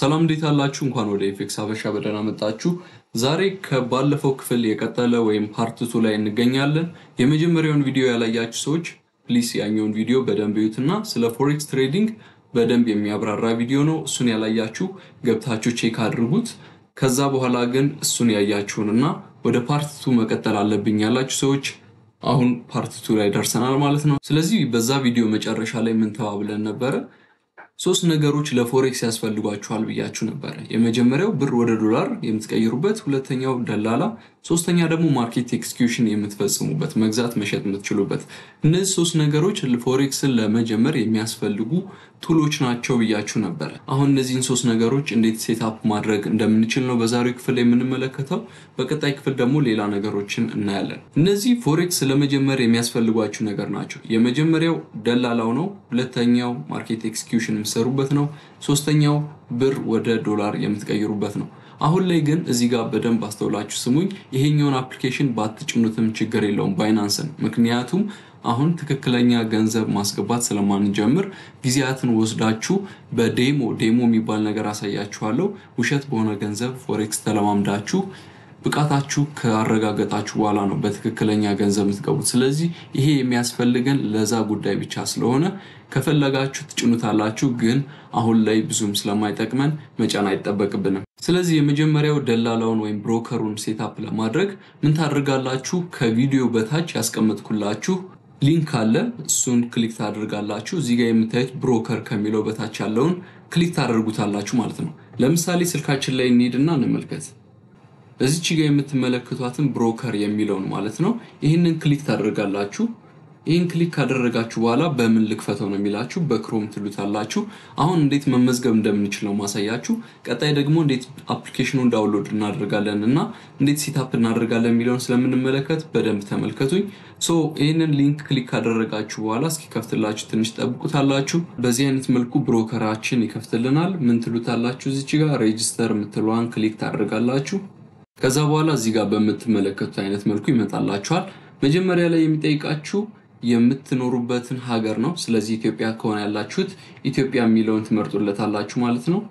ሰላም እንዴት አላችሁ? እንኳን ወደ ኤፌክስ ሀበሻ በደህና መጣችሁ። ዛሬ ከባለፈው ክፍል የቀጠለ ወይም ፓርትቱ ላይ እንገኛለን። የመጀመሪያውን ቪዲዮ ያላያችሁ ሰዎች ፕሊስ ያኛውን ቪዲዮ በደንብ እዩትና ስለ ፎሬክስ ትሬዲንግ በደንብ የሚያብራራ ቪዲዮ ነው። እሱን ያላያችሁ ገብታችሁ ቼክ አድርጉት። ከዛ በኋላ ግን እሱን ያያችሁንና ወደ ፓርትቱ መቀጠል አለብኝ ያላችሁ ሰዎች አሁን ፓርትቱ ላይ ደርሰናል ማለት ነው። ስለዚህ በዛ ቪዲዮ መጨረሻ ላይ ምን ተባብለን ነበረ? ሶስት ነገሮች ለፎሬክስ ያስፈልጓችኋል ብያችሁ ነበረ። የመጀመሪያው ብር ወደ ዶላር የምትቀይሩበት፣ ሁለተኛው ደላላ፣ ሶስተኛ ደግሞ ማርኬት ኤክስኪዩሽን የምትፈጽሙበት መግዛት መሸጥ የምትችሉበት። እነዚህ ሶስት ነገሮች ፎሬክስን ለመጀመር የሚያስፈልጉ ቱሎች ናቸው ብያችሁ ነበረ። አሁን እነዚህን ሶስት ነገሮች እንዴት ሴትአፕ ማድረግ እንደምንችል ነው በዛሬው ክፍል የምንመለከተው። በቀጣይ ክፍል ደግሞ ሌላ ነገሮችን እናያለን። እነዚህ ፎሬክስ ለመጀመር የሚያስፈልጓችሁ ነገር ናቸው። የመጀመሪያው ደላላው ነው። ሁለተኛው ማርኬት ኤክስኪዩሽን የምትሰሩበት ነው። ሶስተኛው ብር ወደ ዶላር የምትቀይሩበት ነው። አሁን ላይ ግን እዚህ ጋር በደንብ አስተውላችሁ ስሙኝ። ይሄኛውን አፕሊኬሽን ባትጭኑትም ችግር የለውም ባይናንስን። ምክንያቱም አሁን ትክክለኛ ገንዘብ ማስገባት ስለማንጀምር ጊዜያትን ወስዳችሁ በዴሞ ዴሞ የሚባል ነገር አሳያችኋለሁ። ውሸት በሆነ ገንዘብ ፎሬክስ ተለማምዳችሁ ብቃታችሁ ካረጋገጣችሁ በኋላ ነው በትክክለኛ ገንዘብ የምትገቡት። ስለዚህ ይሄ የሚያስፈልገን ለዛ ጉዳይ ብቻ ስለሆነ ከፈለጋችሁ ትጭኑታላችሁ፣ ግን አሁን ላይ ብዙም ስለማይጠቅመን መጫን አይጠበቅብንም። ስለዚህ የመጀመሪያው ደላላውን ወይም ብሮከሩን ሴታፕ ለማድረግ ምን ታደርጋላችሁ? ከቪዲዮ በታች ያስቀመጥኩላችሁ ሊንክ አለ። እሱን ክሊክ ታደርጋላችሁ። እዚህ ጋር የምታዩት ብሮከር ከሚለው በታች ያለውን ክሊክ ታደርጉታላችሁ ማለት ነው። ለምሳሌ ስልካችን ላይ እንሂድና እንመልከት። እዚች ጋር የምትመለከቷትን ብሮከር የሚለውን ማለት ነው። ይህንን ክሊክ ታደርጋላችሁ። ይህን ክሊክ ካደረጋችሁ በኋላ በምን ልክፈተው ነው የሚላችሁ፣ በክሮም ትሉታላችሁ። አሁን እንዴት መመዝገብ እንደምንችል ነው ማሳያችሁ። ቀጣይ ደግሞ እንዴት አፕሊኬሽኑን ዳውንሎድ እናደርጋለን እና እንዴት ሴታፕ እናደርጋለን የሚለውን ስለምንመለከት በደንብ ተመልከቱኝ። ሶ ይህንን ሊንክ ክሊክ ካደረጋችሁ በኋላ እስኪከፍትላችሁ ትንሽ ጠብቁታላችሁ። በዚህ አይነት መልኩ ብሮከራችን ይከፍትልናል። ምን ትሉታላችሁ፣ እዚች ጋር ሬጅስተር የምትለዋን ክሊክ ታደርጋላችሁ። ከዛ በኋላ እዚህ ጋር በምትመለከቱት አይነት መልኩ ይመጣላችኋል። መጀመሪያ ላይ የሚጠይቃችሁ የምትኖሩበትን ሀገር ነው። ስለዚህ ኢትዮጵያ ከሆነ ያላችሁት ኢትዮጵያ የሚለውን ትመርጡለታላችሁ ማለት ነው።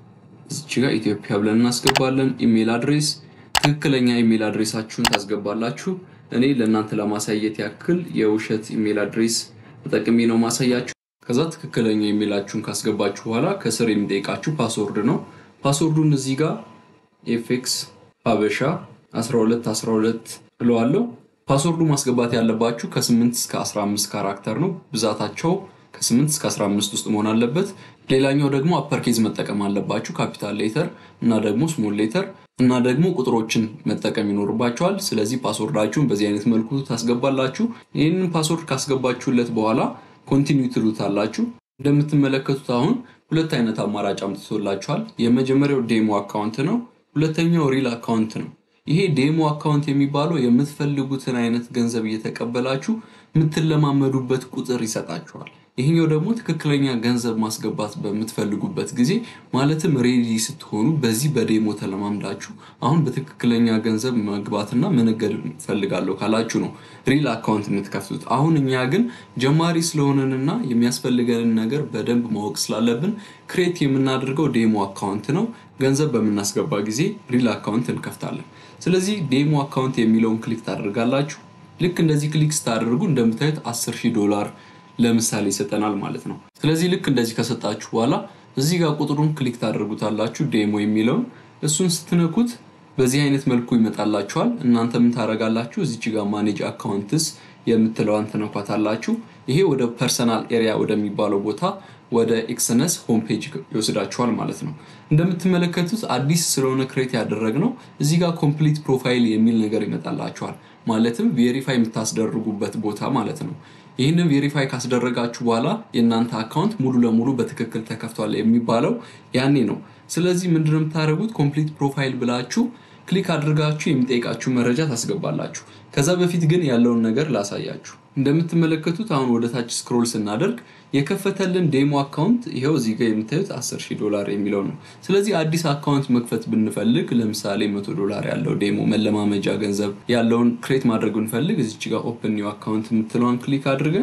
እዚች ጋር ኢትዮጵያ ብለን እናስገባለን። ኢሜል አድሬስ፣ ትክክለኛ ኢሜል አድሬሳችሁን ታስገባላችሁ። እኔ ለእናንተ ለማሳየት ያክል የውሸት ኢሜል አድሬስ ተጠቅሜ ነው ማሳያችሁ። ከዛ ትክክለኛ ኢሜላችሁን ካስገባችሁ በኋላ ከስር የሚጠይቃችሁ ፓስወርድ ነው። ፓስወርዱን እዚህ ጋር ኤፌክስ ሀበሻ 12 12 እለዋለሁ። ፓስወርዱ ማስገባት ያለባችሁ ከ8 እስከ 15 ካራክተር ነው። ብዛታቸው ከ8 እስከ 15 ውስጥ መሆን አለበት። ሌላኛው ደግሞ አፐርኬዝ መጠቀም አለባችሁ፣ ካፒታል ሌተር እና ደግሞ ስሞል ሌተር እና ደግሞ ቁጥሮችን መጠቀም ይኖርባቸዋል። ስለዚህ ፓስወርዳችሁን በዚህ አይነት መልኩ ታስገባላችሁ። ይህንን ፓስወርድ ካስገባችሁለት በኋላ ኮንቲኒው ትሉታላችሁ። እንደምትመለከቱት አሁን ሁለት አይነት አማራጭ አምጥቶላችኋል። የመጀመሪያው ዴሞ አካውንት ነው። ሁለተኛው ሪል አካውንት ነው። ይሄ ዴሞ አካውንት የሚባለው የምትፈልጉትን አይነት ገንዘብ እየተቀበላችሁ የምትለማመዱበት ቁጥር ይሰጣችኋል። ይህኛው ደግሞ ትክክለኛ ገንዘብ ማስገባት በምትፈልጉበት ጊዜ ማለትም ሬዲ ስትሆኑ በዚህ በዴሞ ተለማምዳችሁ አሁን በትክክለኛ ገንዘብ መግባትና መነገድ ፈልጋለሁ ካላችሁ ነው ሪል አካውንት የምትከፍቱት። አሁን እኛ ግን ጀማሪ ስለሆነንና የሚያስፈልገንን ነገር በደንብ ማወቅ ስላለብን ክሬት የምናደርገው ዴሞ አካውንት ነው። ገንዘብ በምናስገባ ጊዜ ሪል አካውንት እንከፍታለን። ስለዚህ ዴሞ አካውንት የሚለውን ክሊክ ታደርጋላችሁ። ልክ እንደዚህ ክሊክ ስታደርጉ እንደምታዩት 10 ሺህ ዶላር ለምሳሌ ይሰጠናል ማለት ነው። ስለዚህ ልክ እንደዚህ ከሰጣችሁ በኋላ እዚህ ጋር ቁጥሩን ክሊክ ታደርጉታላችሁ ዴሞ የሚለውን እሱን ስትነኩት በዚህ አይነት መልኩ ይመጣላችኋል። እናንተ ምን ታደርጋላችሁ? እዚች ጋር ማኔጅ አካውንትስ የምትለዋን ትነኳታላችሁ። ይሄ ወደ ፐርሰናል ኤሪያ ወደሚባለው ቦታ ወደ ኤክስነስ ሆም ፔጅ ይወስዳችኋል ማለት ነው። እንደምትመለከቱት አዲስ ስለሆነ ክሬት ያደረግነው እዚህ ጋር ኮምፕሊት ፕሮፋይል የሚል ነገር ይመጣላችኋል። ማለትም ቬሪፋይ የምታስደርጉበት ቦታ ማለት ነው። ይህንን ቬሪፋይ ካስደረጋችሁ በኋላ የእናንተ አካውንት ሙሉ ለሙሉ በትክክል ተከፍቷል የሚባለው ያኔ ነው። ስለዚህ ምንድነው የምታደርጉት? ኮምፕሊት ፕሮፋይል ብላችሁ ክሊክ አድርጋችሁ የሚጠይቃችሁ መረጃ ታስገባላችሁ። ከዛ በፊት ግን ያለውን ነገር ላሳያችሁ። እንደምትመለከቱት አሁን ወደ ታች ስክሮል ስናደርግ የከፈተልን ዴሞ አካውንት ይኸው እዚህ ጋር የምታዩት 10 ሺህ ዶላር የሚለው ነው። ስለዚህ አዲስ አካውንት መክፈት ብንፈልግ ለምሳሌ መቶ ዶላር ያለው ዴሞ መለማመጃ ገንዘብ ያለውን ክሬት ማድረግ ብንፈልግ እዚች ጋር ኦፕን ኒው አካውንት የምትለዋን ክሊክ አድርገን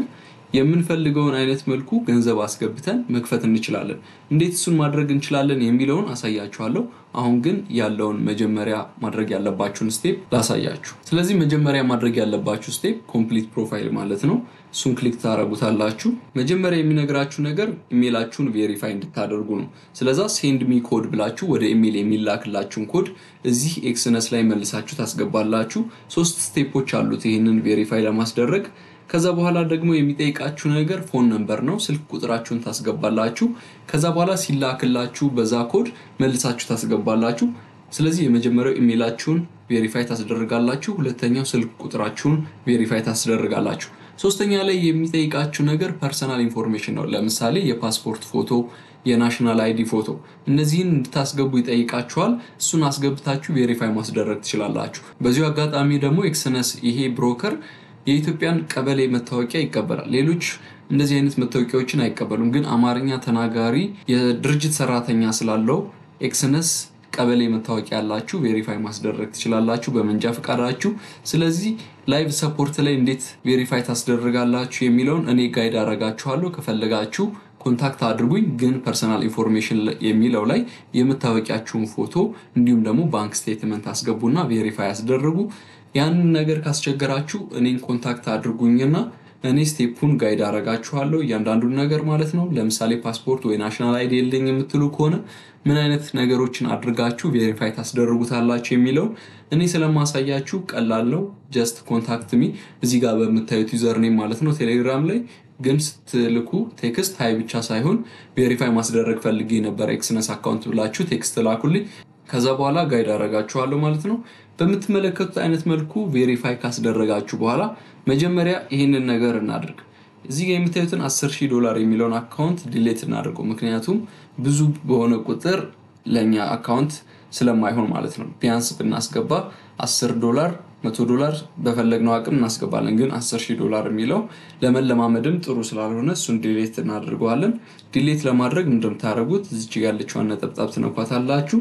የምንፈልገውን አይነት መልኩ ገንዘብ አስገብተን መክፈት እንችላለን። እንዴት እሱን ማድረግ እንችላለን የሚለውን አሳያችኋለሁ። አሁን ግን ያለውን መጀመሪያ ማድረግ ያለባችሁን ስቴፕ ላሳያችሁ። ስለዚህ መጀመሪያ ማድረግ ያለባችሁ ስቴፕ ኮምፕሊት ፕሮፋይል ማለት ነው። እሱን ክሊክ ታደረጉታላችሁ። መጀመሪያ የሚነግራችሁ ነገር ኢሜላችሁን ቬሪፋይ እንድታደርጉ ነው። ስለዛ ሴንድ ሚ ኮድ ብላችሁ ወደ ኢሜል የሚላክላችሁን ኮድ እዚህ ኤክስነስ ላይ መልሳችሁ ታስገባላችሁ። ሶስት ስቴፖች አሉት ይህንን ቬሪፋይ ለማስደረግ ከዛ በኋላ ደግሞ የሚጠይቃችሁ ነገር ፎን ነምበር ነው። ስልክ ቁጥራችሁን ታስገባላችሁ። ከዛ በኋላ ሲላክላችሁ በዛ ኮድ መልሳችሁ ታስገባላችሁ። ስለዚህ የመጀመሪያው ኢሜይላችሁን ቬሪፋይ ታስደርጋላችሁ። ሁለተኛው ስልክ ቁጥራችሁን ቬሪፋይ ታስደርጋላችሁ። ሶስተኛ ላይ የሚጠይቃችሁ ነገር ፐርሰናል ኢንፎርሜሽን ነው። ለምሳሌ የፓስፖርት ፎቶ፣ የናሽናል አይዲ ፎቶ እነዚህን እንድታስገቡ ይጠይቃችኋል። እሱን አስገብታችሁ ቬሪፋይ ማስደረግ ትችላላችሁ። በዚሁ አጋጣሚ ደግሞ ኤክስነስ ይሄ ብሮከር የኢትዮጵያን ቀበሌ መታወቂያ ይቀበላል። ሌሎች እንደዚህ አይነት መታወቂያዎችን አይቀበሉም። ግን አማርኛ ተናጋሪ የድርጅት ሰራተኛ ስላለው ኤክስነስ ቀበሌ መታወቂያ ያላችሁ ቬሪፋይ ማስደረግ ትችላላችሁ በመንጃ ፈቃዳችሁ። ስለዚህ ላይቭ ሰፖርት ላይ እንዴት ቬሪፋይ ታስደርጋላችሁ የሚለውን እኔ ጋይድ አረጋችኋለሁ። ከፈለጋችሁ ኮንታክት አድርጉኝ። ግን ፐርሰናል ኢንፎርሜሽን የሚለው ላይ የመታወቂያችሁን ፎቶ እንዲሁም ደግሞ ባንክ ስቴትመንት አስገቡና ቬሪፋይ ያስደርጉ። ያንን ነገር ካስቸገራችሁ እኔን ኮንታክት አድርጉኝና እኔ ስቴፑን ጋይድ አረጋችኋለሁ እያንዳንዱን ነገር ማለት ነው። ለምሳሌ ፓስፖርት ወይ ናሽናል አይዲ የለኝ የምትሉ ከሆነ ምን አይነት ነገሮችን አድርጋችሁ ቬሪፋይ ታስደርጉታላችሁ የሚለውን እኔ ስለማሳያችሁ ቀላል ነው። ጀስት ኮንታክት ሚ እዚህ ጋር በምታዩት ዩዘርኔም ማለት ነው ቴሌግራም ላይ ግን ስትልኩ ቴክስት ሀይ ብቻ ሳይሆን ቬሪፋይ ማስደረግ ፈልጌ ነበር ኤክስነስ አካውንት ብላችሁ ቴክስት ላኩልኝ። ከዛ በኋላ ጋይድ አረጋችኋለሁ ማለት ነው። በምትመለከቱት አይነት መልኩ ቬሪፋይ ካስደረጋችሁ በኋላ መጀመሪያ ይህንን ነገር እናድርግ። እዚህ ጋር የምታዩትን 10 ሺህ ዶላር የሚለውን አካውንት ዲሌት እናደርገው። ምክንያቱም ብዙ በሆነ ቁጥር ለእኛ አካውንት ስለማይሆን ማለት ነው። ቢያንስ ብናስገባ 10 ዶላር፣ መቶ ዶላር በፈለግነው አቅም እናስገባለን። ግን 10 ሺህ ዶላር የሚለው ለመለማመድም ጥሩ ስላልሆነ እሱን ዲሌት እናደርገዋለን። ዲሌት ለማድረግ እንደምታደርጉት እዚች ያለችዋን ነጠብጣብ ትነኳታላችሁ።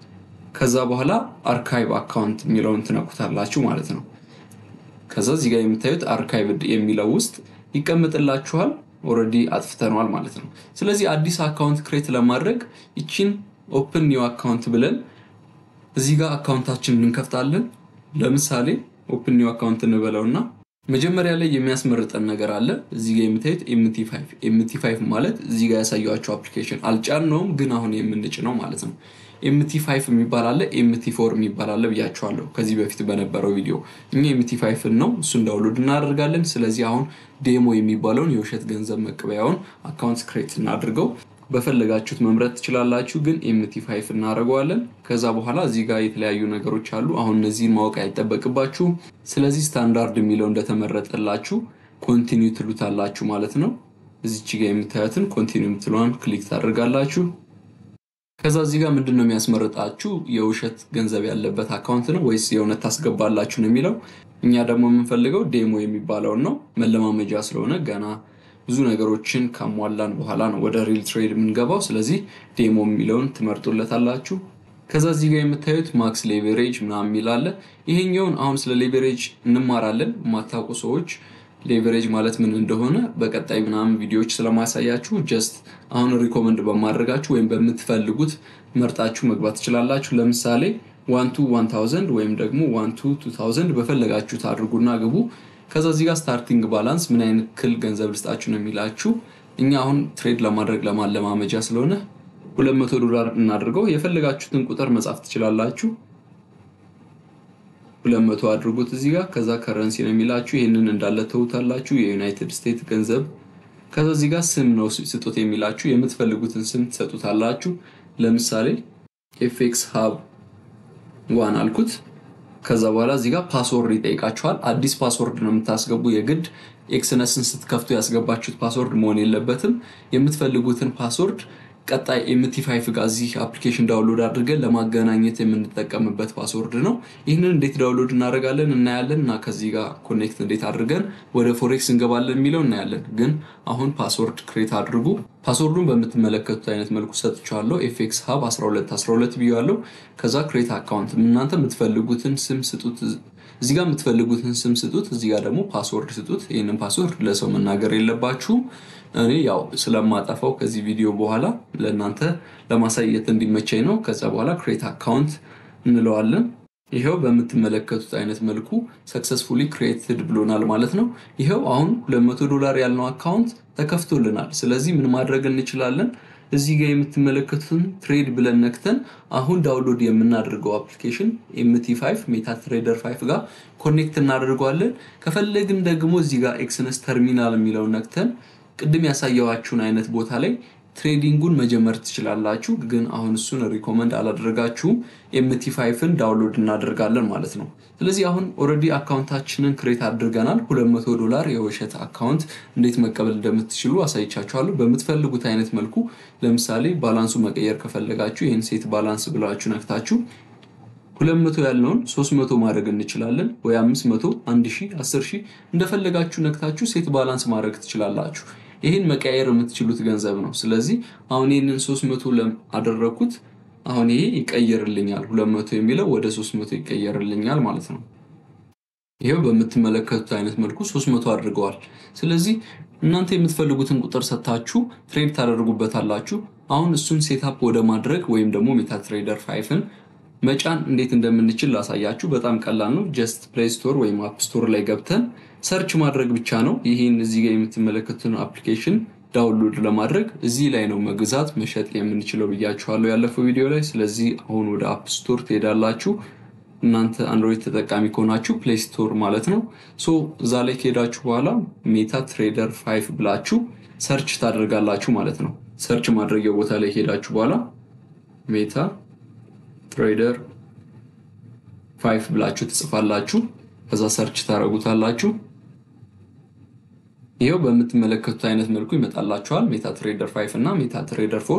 ከዛ በኋላ አርካይቭ አካውንት የሚለውን ትነኩታላችሁ ማለት ነው። ከዛ እዚህ ጋር የምታዩት አርካይቭ የሚለው ውስጥ ይቀመጥላችኋል። ኦልሬዲ አጥፍተነዋል ማለት ነው። ስለዚህ አዲስ አካውንት ክሬት ለማድረግ ይቺን ኦፕን ኒው አካውንት ብለን እዚህ ጋር አካውንታችን እንከፍታለን። ለምሳሌ ኦፕን ኒው አካውንት እንበለውና መጀመሪያ ላይ የሚያስመርጠን ነገር አለ። እዚህ ጋር የምታዩት ኤምቲ ፋይቭ ኤምቲ ፋይቭ ማለት እዚህ ጋር ያሳየኋቸው አፕሊኬሽን አልጫነውም፣ ግን አሁን የምንጭነው ማለት ነው። ኤምቲ ፋይቭ የሚባል አለ፣ ኤምቲ ፎር የሚባል አለ ብያቸዋለሁ ከዚህ በፊት በነበረው ቪዲዮ። እኛ ኤምቲ ፋይቭን ነው እሱን ዳውንሎድ እናደርጋለን። ስለዚህ አሁን ዴሞ የሚባለውን የውሸት ገንዘብ መቀበያውን አካውንት ክሬት እናድርገው። በፈለጋችሁት መምረጥ ትችላላችሁ፣ ግን ኤምቲ ፋይቭ እናደርገዋለን። ከዛ በኋላ እዚህ ጋር የተለያዩ ነገሮች አሉ። አሁን እነዚህን ማወቅ አይጠበቅባችሁም። ስለዚህ ስታንዳርድ የሚለው እንደተመረጠላችሁ ኮንቲኒው ትሉታላችሁ ማለት ነው። እዚች ጋር የምታዩትን ኮንቲኒው የምትለዋን ክሊክ ታደርጋላችሁ። ከዛ እዚህ ጋር ምንድን ነው የሚያስመርጣችሁ የውሸት ገንዘብ ያለበት አካውንት ነው ወይስ የእውነት ታስገባላችሁ ነው የሚለው። እኛ ደግሞ የምንፈልገው ዴሞ የሚባለውን ነው። መለማመጃ ስለሆነ ገና ብዙ ነገሮችን ካሟላን በኋላ ነው ወደ ሪል ትሬድ የምንገባው። ስለዚህ ዴሞ የሚለውን ትመርጡለታላችሁ። ከዛ እዚህ ጋር የምታዩት ማክስ ሌቨሬጅ ምናምን የሚል አለ። ይሄኛውን አሁን ስለ ሌቨሬጅ እንማራለን። የማታውቁ ሰዎች ሌቨሬጅ ማለት ምን እንደሆነ በቀጣይ ምናምን ቪዲዮዎች ስለማሳያችሁ ጀስት አሁን ሪኮመንድ በማድረጋችሁ ወይም በምትፈልጉት መርጣችሁ መግባት ትችላላችሁ። ለምሳሌ ዋንቱ ዋን ታውዘንድ ወይም ደግሞ ዋንቱ ቱ ታውዘንድ በፈለጋችሁት አድርጉና ግቡ። ከዛ እዚህ ጋር ስታርቲንግ ባላንስ ምን አይነት ክል ገንዘብ ልስጣችሁ ነው የሚላችሁ። እኛ አሁን ትሬድ ለማድረግ ለማለማመጃ ስለሆነ 200 ዶላር እናድርገው። የፈለጋችሁትን ቁጥር መጻፍ ትችላላችሁ። 200 አድርጉት እዚህ ጋር። ከዛ ከረንሲ ነው የሚላችሁ። ይህንን እንዳለ ተውታላችሁ። የዩናይትድ ስቴትስ ገንዘብ። ከዛ እዚህ ጋር ስም ነው ስጡት የሚላችሁ። የምትፈልጉትን ስም ትሰጡታላችሁ። ለምሳሌ ኤፍኤክስ ሀብ ዋን አልኩት። ከዛ በኋላ እዚህ ጋር ፓስወርድ ይጠይቃችኋል። አዲስ ፓስወርድ ነው የምታስገቡ። የግድ ኤክስነስን ስትከፍቱ ያስገባችሁት ፓስወርድ መሆን የለበትም። የምትፈልጉትን ፓስወርድ ቀጣይ ኤምቲ ፋይቭ ጋር እዚህ አፕሊኬሽን ዳውንሎድ አድርገን ለማገናኘት የምንጠቀምበት ፓስወርድ ነው። ይህንን እንዴት ዳውንሎድ እናደርጋለን እናያለን እና ከዚህ ጋር ኮኔክት እንዴት አድርገን ወደ ፎሬክስ እንገባለን የሚለው እናያለን። ግን አሁን ፓስወርድ ክሬት አድርጉ። ፓስወርዱን በምትመለከቱት አይነት መልኩ ሰጥቻለሁ። ኤፍኤክስ ሀብ 12 12 ብያለሁ። ከዛ ክሬት አካውንት እናንተ የምትፈልጉትን ስም ስጡት እዚህ ጋር የምትፈልጉትን ስም ስጡት፣ እዚህ ጋር ደግሞ ፓስወርድ ስጡት። ይህንን ፓስወርድ ለሰው መናገር የለባችሁም። እኔ ያው ስለማጠፋው ከዚህ ቪዲዮ በኋላ ለእናንተ ለማሳየት እንዲመቸኝ ነው። ከዛ በኋላ ክሬት አካውንት እንለዋለን። ይኸው በምትመለከቱት አይነት መልኩ ሰክሰስፉሊ ክሬትድ ብሎናል ማለት ነው። ይኸው አሁን 200 ዶላር ያልነው አካውንት ተከፍቶልናል። ስለዚህ ምን ማድረግ እንችላለን? እዚህ ጋር የምትመለከቱትን ትሬድ ብለን ነክተን አሁን ዳውንሎድ የምናደርገው አፕሊኬሽን ኤምቲ 5 ሜታ ትሬደር 5 ጋር ኮኔክት እናደርገዋለን። ከፈለግን ደግሞ እዚህ ጋር ኤክስነስ ተርሚናል የሚለውን ነክተን ቅድም ያሳየዋችሁን አይነት ቦታ ላይ ትሬዲንጉን መጀመር ትችላላችሁ። ግን አሁን እሱን ሪኮመንድ አላደረጋችሁም። ኤምቲ ፋይፍን ዳውንሎድ እናደርጋለን ማለት ነው። ስለዚህ አሁን ኦልሬዲ አካውንታችንን ክሬት አድርገናል። 200 ዶላር የውሸት አካውንት እንዴት መቀበል እንደምትችሉ አሳይቻችኋለሁ። በምትፈልጉት አይነት መልኩ ለምሳሌ ባላንሱ መቀየር ከፈለጋችሁ ይህን ሴት ባላንስ ብላችሁ ነክታችሁ 200 ያልነውን 300 ማድረግ እንችላለን። ወይ 500፣ 1000፣ 10000 እንደፈለጋችሁ ነክታችሁ ሴት ባላንስ ማድረግ ትችላላችሁ። ይህን መቀየር የምትችሉት ገንዘብ ነው። ስለዚህ አሁን ይህንን 300 አደረግኩት። አሁን ይሄ ይቀየርልኛል። 200 የሚለው ወደ 300 ይቀየርልኛል ማለት ነው። ይኸው በምትመለከቱት አይነት መልኩ 300 አድርገዋል። ስለዚህ እናንተ የምትፈልጉትን ቁጥር ሰጥታችሁ ትሬድ ታደርጉበታላችሁ። አሁን እሱን ሴታፕ ወደ ማድረግ ወይም ደግሞ ሜታ ትሬደር ፋይፍን መጫን እንዴት እንደምንችል ላሳያችሁ። በጣም ቀላል ነው። ጀስት ፕሌይ ስቶር ወይም አፕ ስቶር ላይ ገብተን ሰርች ማድረግ ብቻ ነው። ይህን እዚህ ጋር የምትመለከቱትን አፕሊኬሽን ዳውንሎድ ለማድረግ እዚህ ላይ ነው መግዛት መሸጥ የምንችለው ብያችኋለሁ ያለፈው ቪዲዮ ላይ። ስለዚህ አሁን ወደ አፕ ስቶር ትሄዳላችሁ። እናንተ አንድሮይድ ተጠቃሚ ከሆናችሁ ፕሌይ ስቶር ማለት ነው። ሶ እዛ ላይ ከሄዳችሁ በኋላ ሜታ ትሬደር ፋይፍ ብላችሁ ሰርች ታደርጋላችሁ ማለት ነው። ሰርች ማድረጊያ ቦታ ላይ ከሄዳችሁ በኋላ ሜታ ትሬደር ፋይፍ ብላችሁ ትጽፋላችሁ። ከዛ ሰርች ታደርጉታላችሁ። ይኸው በምትመለከቱት አይነት መልኩ ይመጣላችኋል። ሜታ ትሬደር ፋይፍ እና ሜታ ትሬደር ፎር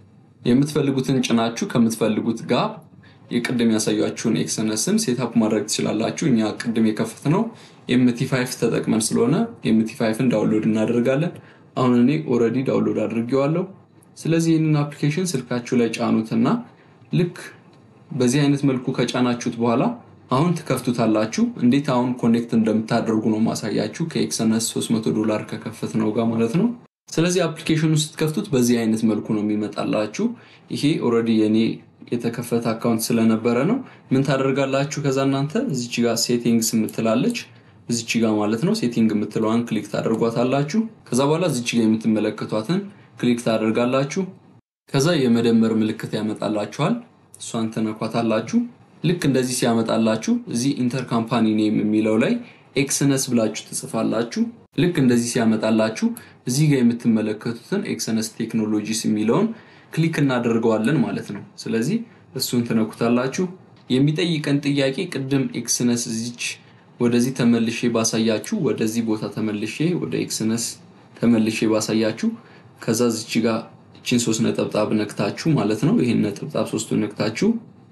የምትፈልጉትን ጭናችሁ ከምትፈልጉት ጋር የቅድም ያሳያችሁን ኤክስነስን ሴታፕ ማድረግ ትችላላችሁ። እኛ ቅድም የከፍት ነው ኤምቲ ፋይፍ ተጠቅመን ስለሆነ ኤምቲ ፋይፍን ዳውንሎድ እናደርጋለን። አሁን እኔ ኦልሬዲ ዳውንሎድ አድርጌዋለሁ። ስለዚህ ይህንን አፕሊኬሽን ስልካችሁ ላይ ጫኑትና ልክ በዚህ አይነት መልኩ ከጫናችሁት በኋላ አሁን ትከፍቱታላችሁ። እንዴት አሁን ኮኔክት እንደምታደርጉ ነው ማሳያችሁ ከኤክስነስ 300 ዶላር ከከፈት ነው ጋር ማለት ነው። ስለዚህ አፕሊኬሽኑ ስትከፍቱት በዚህ አይነት መልኩ ነው የሚመጣላችሁ። ይሄ ኦልሬዲ የኔ የተከፈተ አካውንት ስለነበረ ነው። ምን ታደርጋላችሁ? ከዛ እናንተ እዚች ጋር ሴቲንግስ የምትላለች እዚች ጋር ማለት ነው። ሴቲንግ የምትለዋን ክሊክ ታደርጓታላችሁ። ከዛ በኋላ እዚች ጋር የምትመለከቷትን ክሊክ ታደርጋላችሁ። ከዛ የመደመር ምልክት ያመጣላችኋል። እሷን ትነኳታላችሁ። ልክ እንደዚህ ሲያመጣላችሁ እዚህ ኢንተር ካምፓኒ ኔም የሚለው ላይ ኤክስነስ ብላችሁ ትጽፋላችሁ። ልክ እንደዚህ ሲያመጣላችሁ እዚህ ጋር የምትመለከቱትን ኤክስነስ ቴክኖሎጂስ የሚለውን ክሊክ እናደርገዋለን ማለት ነው። ስለዚህ እሱን ትነኩታላችሁ። የሚጠይቀን ጥያቄ ቅድም ኤክስነስ እዚች ወደዚህ ተመልሼ ባሳያችሁ፣ ወደዚህ ቦታ ተመልሼ ወደ ኤክስነስ ተመልሼ ባሳያችሁ፣ ከዛ እዚች ጋር እችን ሶስት ነጠብጣብ ነክታችሁ ማለት ነው። ይህን ነጠብጣብ ሶስቱን ነክታችሁ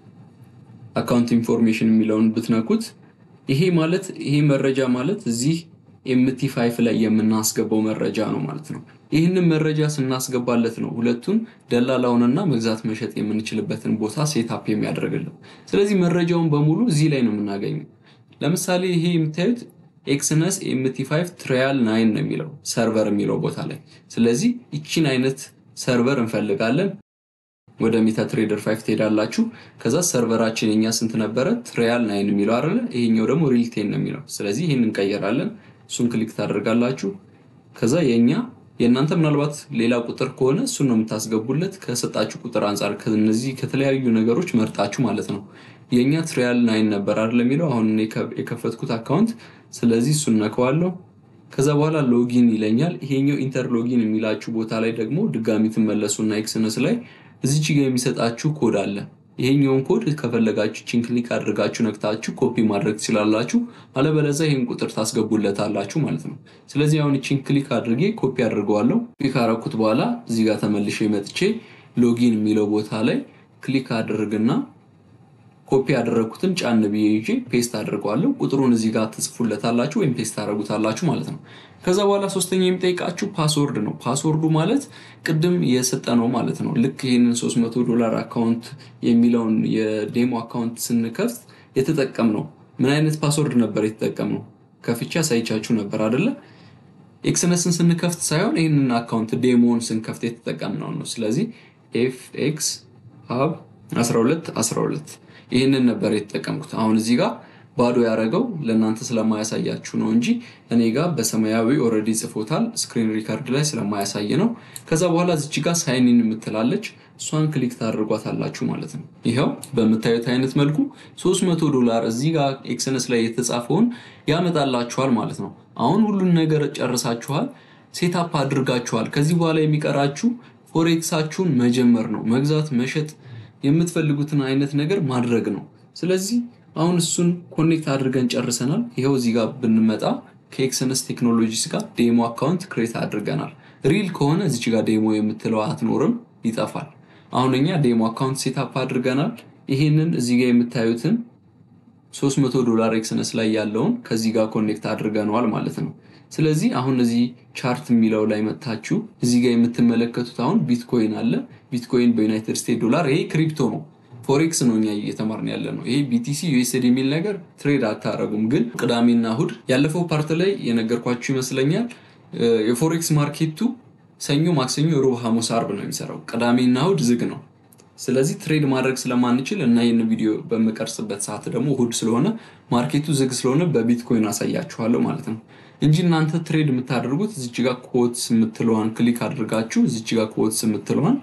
አካውንት ኢንፎርሜሽን የሚለውን ብትነኩት ይሄ ማለት ይሄ መረጃ ማለት እዚህ ኤምቲ ፋይፍ ላይ የምናስገባው መረጃ ነው ማለት ነው። ይህንን መረጃ ስናስገባለት ነው ሁለቱን ደላላውንና መግዛት መሸጥ የምንችልበትን ቦታ ሴታፕ የሚያደርግልን። ስለዚህ መረጃውን በሙሉ እዚህ ላይ ነው የምናገኘው። ለምሳሌ ይሄ የምታዩት ኤክስነስ ኤምቲ ፋይፍ ትራያል ናይን ነው የሚለው ሰርቨር የሚለው ቦታ ላይ። ስለዚህ ይቺን አይነት ሰርቨር እንፈልጋለን። ወደ ሜታ ትሬደር ፋይፍ ትሄዳላችሁ። ከዛ ሰርቨራችን የኛ ስንት ነበረ? ትራያል ናይን የሚለው አይደለ? ይሄኛው ደግሞ ሪልቴን ነው የሚለው። ስለዚህ ይህን እንቀየራለን። እሱን ክሊክ ታደርጋላችሁ። ከዛ የኛ የእናንተ ምናልባት ሌላ ቁጥር ከሆነ እሱን ነው የምታስገቡለት ከሰጣችሁ ቁጥር አንጻር ከነዚህ ከተለያዩ ነገሮች መርጣችሁ ማለት ነው። የእኛ ትሪያል ናይን ነበር አይደል የሚለው አሁን የከፈትኩት አካውንት። ስለዚህ እሱን ነከዋለሁ። ከዛ በኋላ ሎጊን ይለኛል። ይሄኛው ኢንተር ሎጊን የሚላችሁ ቦታ ላይ ደግሞ ድጋሚ ትመለሱና ኤክስነስ ላይ እዚች ጋር የሚሰጣችሁ ኮድ አለ። ይሄኛውን ኮድ ከፈለጋችሁ ቺን ክሊክ አድርጋችሁ ነክታችሁ ኮፒ ማድረግ ትችላላችሁ። አለበለዚያ ይህን ቁጥር ታስገቡለታላችሁ ማለት ነው። ስለዚህ አሁን ቺን ክሊክ አድርጌ ኮፒ አድርገዋለሁ። ክሊክ አረኩት በኋላ እዚህ ጋር ተመልሼ መጥቼ ሎጊን የሚለው ቦታ ላይ ክሊክ አድርግና ኮፒ ያደረግኩትን ጫን ብዬ ይዤ ፔስት አድርገዋለሁ። ቁጥሩን እዚህ ጋር ትጽፉለታላችሁ ወይም ፔስት ታደርጉታላችሁ ማለት ነው። ከዛ በኋላ ሶስተኛ የሚጠይቃችሁ ፓስወርድ ነው። ፓስወርዱ ማለት ቅድም የሰጠ ነው ማለት ነው። ልክ ይህንን 300 ዶላር አካውንት የሚለውን የዴሞ አካውንት ስንከፍት የተጠቀም ነው ምን አይነት ፓስወርድ ነበር የተጠቀምነው? ከፍቻ ሳይቻችሁ ነበር አደለ? ኤክስነስን ስንከፍት ሳይሆን ይህንን አካውንት ዴሞን ስንከፍት የተጠቀምነው ነው። ስለዚህ ኤፍ ኤክስ ሀብ 12 12 ይህንን ነበር የተጠቀምኩት። አሁን እዚህ ጋር ባዶ ያደረገው ለእናንተ ስለማያሳያችሁ ነው እንጂ እኔ ጋር በሰማያዊ ኦልሬዲ ጽፎታል። ስክሪን ሪካርድ ላይ ስለማያሳይ ነው። ከዛ በኋላ እዚች ጋር ሳይኒን የምትላለች እሷን ክሊክ ታደርጓታላችሁ ማለት ነው። ይኸው በምታዩት አይነት መልኩ 300 ዶላር እዚህ ጋር ኤክስነስ ላይ የተጻፈውን ያመጣላችኋል ማለት ነው። አሁን ሁሉን ነገር ጨርሳችኋል፣ ሴታፕ አድርጋችኋል። ከዚህ በኋላ የሚቀራችሁ ፎሬክሳችሁን መጀመር ነው። መግዛት፣ መሸጥ የምትፈልጉትን አይነት ነገር ማድረግ ነው። ስለዚህ አሁን እሱን ኮኔክት አድርገን ጨርሰናል። ይኸው እዚህ ጋር ብንመጣ ከኤክስነስ ቴክኖሎጂስ ጋር ዴሞ አካውንት ክሬት አድርገናል። ሪል ከሆነ እዚች ጋር ዴሞ የምትለው አትኖርም፣ ይጠፋል። አሁን እኛ ዴሞ አካውንት ሴታፕ አድርገናል። ይህንን እዚህ ጋር የምታዩትን 300 ዶላር ኤክስነስ ላይ ያለውን ከዚህ ጋር ኮኔክት አድርገነዋል ማለት ነው። ስለዚህ አሁን እዚህ ቻርት የሚለው ላይ መጥታችሁ እዚህ ጋር የምትመለከቱት አሁን ቢትኮይን አለ። ቢትኮይን በዩናይትድ ስቴትስ ዶላር፣ ይሄ ክሪፕቶ ነው። ፎሬክስ ነው እኛ እየተማርን ያለ ነው። ይሄ ቢቲሲ ዩኤስዲ የሚል ነገር ትሬድ አታረጉም። ግን ቅዳሜና እሁድ ያለፈው ፓርት ላይ የነገርኳችሁ ይመስለኛል የፎሬክስ ማርኬቱ ሰኞ፣ ማክሰኞ፣ ሮብ፣ ሐሙስ፣ አርብ ነው የሚሰራው። ቅዳሜና እሁድ ዝግ ነው። ስለዚህ ትሬድ ማድረግ ስለማንችል እና ይህን ቪዲዮ በምቀርጽበት ሰዓት ደግሞ እሁድ ስለሆነ ማርኬቱ ዝግ ስለሆነ በቢትኮይን አሳያችኋለሁ ማለት ነው እንጂ እናንተ ትሬድ የምታደርጉት እዚች ጋር ኮትስ የምትለዋን ክሊክ አድርጋችሁ እዚች ጋር ኮትስ የምትለዋን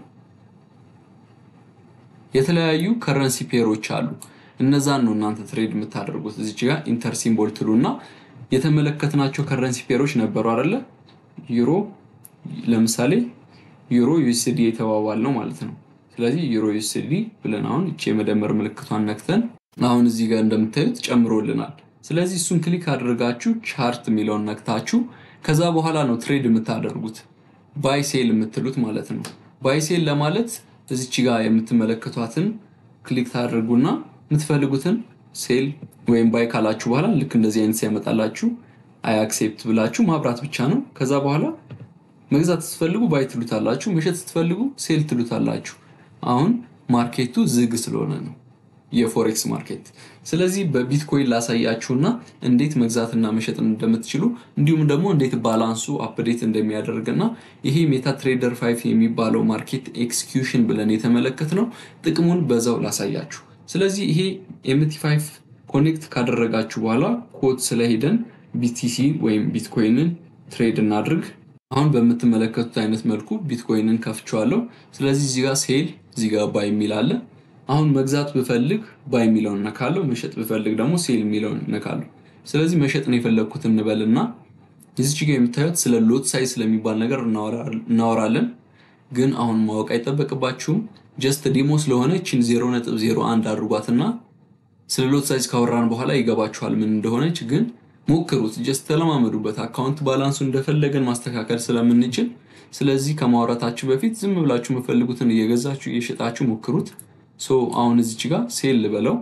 የተለያዩ ከረንሲ ፔሮች አሉ። እነዛን ነው እናንተ ትሬድ የምታደርጉት። እዚች ጋር ኢንተር ሲምቦል ትሉ እና የተመለከትናቸው ከረንሲ ፔሮች ነበሩ አይደለ? ዩሮ ለምሳሌ ዩሮ ዩኤስዲ የተባባል ነው ማለት ነው። ስለዚህ ዩሮ ዩኤስዲ ብለን አሁን እቺ የመደመር ምልክቷን ነክተን አሁን እዚህ ጋር እንደምታዩት ጨምሮልናል። ስለዚህ እሱን ክሊክ አድርጋችሁ ቻርት የሚለውን ነክታችሁ ከዛ በኋላ ነው ትሬድ የምታደርጉት ባይ ሴል የምትሉት ማለት ነው። ባይ ሴል ለማለት እዚች ጋር የምትመለከቷትን ክሊክ ታደርጉና የምትፈልጉትን ሴል ወይም ባይ ካላችሁ በኋላ ልክ እንደዚህ አይነት ሲያመጣላችሁ አይ አክሴፕት ብላችሁ ማብራት ብቻ ነው። ከዛ በኋላ መግዛት ስትፈልጉ ባይ ትሉታላችሁ፣ መሸጥ ስትፈልጉ ሴል ትሉታላችሁ። አሁን ማርኬቱ ዝግ ስለሆነ ነው የፎሬክስ ማርኬት። ስለዚህ በቢትኮይን ላሳያችሁና እንዴት መግዛትና መሸጥ እንደምትችሉ እንዲሁም ደግሞ እንዴት ባላንሱ አፕዴት እንደሚያደርግና ይሄ ሜታ ትሬደር ፋይቭ የሚባለው ማርኬት ኤክስኪዩሽን ብለን የተመለከት ነው ጥቅሙን በዛው ላሳያችሁ። ስለዚህ ይሄ ኤምቲ ፋይቭ ኮኔክት ካደረጋችሁ በኋላ ኮድ ስለሄደን ቢቲሲ ወይም ቢትኮይንን ትሬድ እናድርግ። አሁን በምትመለከቱት አይነት መልኩ ቢትኮይንን ከፍቼዋለሁ። ስለዚህ እዚህ ጋር ሴል እዚህ ጋር ባይ የሚል አለ። አሁን መግዛት ብፈልግ ባይ የሚለውን እነካለሁ፣ መሸጥ ብፈልግ ደግሞ ሴል የሚለውን እነካለሁ። ስለዚህ መሸጥ ነው የፈለግኩት እንበልና እዚች ጋር የምታዩት ስለ ሎት ሳይዝ ስለሚባል ነገር እናወራለን። ግን አሁን ማወቅ አይጠበቅባችሁም። ጀስት ዲሞ ስለሆነ ችን 0.01 አድርጓትና ስለ ሎት ሳይዝ ካወራን በኋላ ይገባችኋል ምን እንደሆነች። ግን ሞክሩት፣ ጀስት ተለማመዱበት። አካውንት ባላንሱ እንደፈለገን ማስተካከል ስለምንችል፣ ስለዚህ ከማውራታችሁ በፊት ዝም ብላችሁ የምፈልጉትን እየገዛችሁ እየሸጣችሁ ሞክሩት። ሶ አሁን እዚች ጋር ሴል ልበለው።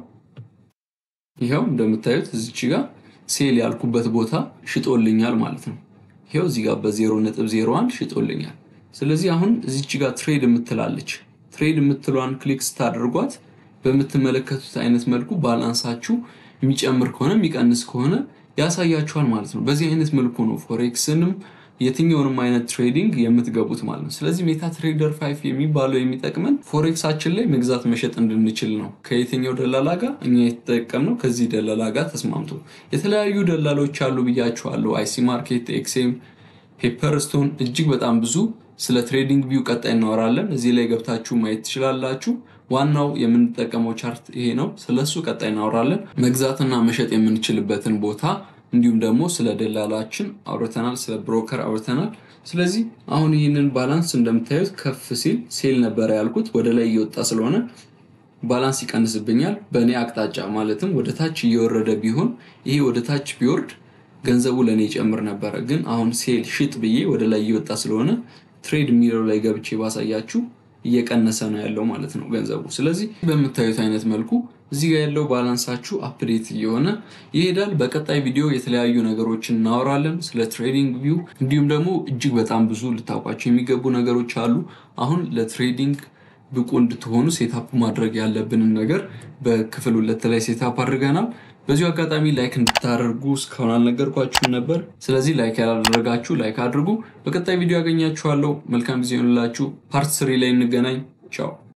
ይኸው እንደምታዩት እዚች ጋር ሴል ያልኩበት ቦታ ሽጦልኛል ማለት ነው። ይኸው እዚህ ጋር በ0.01 ሽጦልኛል። ስለዚህ አሁን እዚች ጋር ትሬድ የምትላለች ትሬድ የምትሏን ክሊክ ስታደርጓት በምትመለከቱት አይነት መልኩ ባላንሳችሁ የሚጨምር ከሆነ የሚቀንስ ከሆነ ያሳያችኋል ማለት ነው። በዚህ አይነት መልኩ ነው ፎሬክስንም የትኛውንም አይነት ትሬዲንግ የምትገቡት ማለት ነው። ስለዚህ ሜታ ትሬደር ፋይቭ የሚባለው የሚጠቅመን ፎሬክሳችን ላይ መግዛት መሸጥ እንድንችል ነው። ከየትኛው ደላላ ጋር እኛ የተጠቀምነው ከዚህ ደላላ ጋር ተስማምቶ የተለያዩ ደላሎች አሉ ብያችኋለሁ። አይሲ ማርኬት፣ ኤክሴም፣ ፔፐርስቶን እጅግ በጣም ብዙ ስለ ትሬዲንግ ቪው ቀጣይ እናወራለን። እዚህ ላይ ገብታችሁ ማየት ትችላላችሁ። ዋናው የምንጠቀመው ቻርት ይሄ ነው። ስለሱ ቀጣይ እናወራለን። መግዛትና መሸጥ የምንችልበትን ቦታ እንዲሁም ደግሞ ስለ ደላላችን አውርተናል፣ ስለ ብሮከር አውርተናል። ስለዚህ አሁን ይህንን ባላንስ እንደምታዩት ከፍ ሲል ሴል ነበረ ያልኩት ወደ ላይ እየወጣ ስለሆነ ባላንስ ይቀንስብኛል በእኔ አቅጣጫ ማለትም ወደ ታች እየወረደ ቢሆን ይሄ ወደ ታች ቢወርድ ገንዘቡ ለእኔ ይጨምር ነበረ። ግን አሁን ሴል ሽጥ ብዬ ወደ ላይ እየወጣ ስለሆነ ትሬድ የሚለው ላይ ገብቼ ባሳያችሁ እየቀነሰ ነው ያለው ማለት ነው ገንዘቡ። ስለዚህ በምታዩት አይነት መልኩ እዚህ ጋር ያለው ባላንሳችሁ አፕዴት እየሆነ ይሄዳል። በቀጣይ ቪዲዮ የተለያዩ ነገሮችን እናወራለን ስለ ትሬዲንግ ቪው፣ እንዲሁም ደግሞ እጅግ በጣም ብዙ ልታውቋቸው የሚገቡ ነገሮች አሉ። አሁን ለትሬዲንግ ብቁ እንድትሆኑ ሴታፕ ማድረግ ያለብንን ነገር በክፍል ሁለት ላይ ሴታፕ አድርገናል። በዚሁ አጋጣሚ ላይክ እንድታደርጉ እስካሁን አልነገርኳችሁም ነበር። ስለዚህ ላይክ ያላደረጋችሁ ላይክ አድርጉ። በቀጣይ ቪዲዮ ያገኛችኋለሁ። መልካም ጊዜ ይሆንላችሁ። ፓርት ስሪ ላይ እንገናኝ። ቻው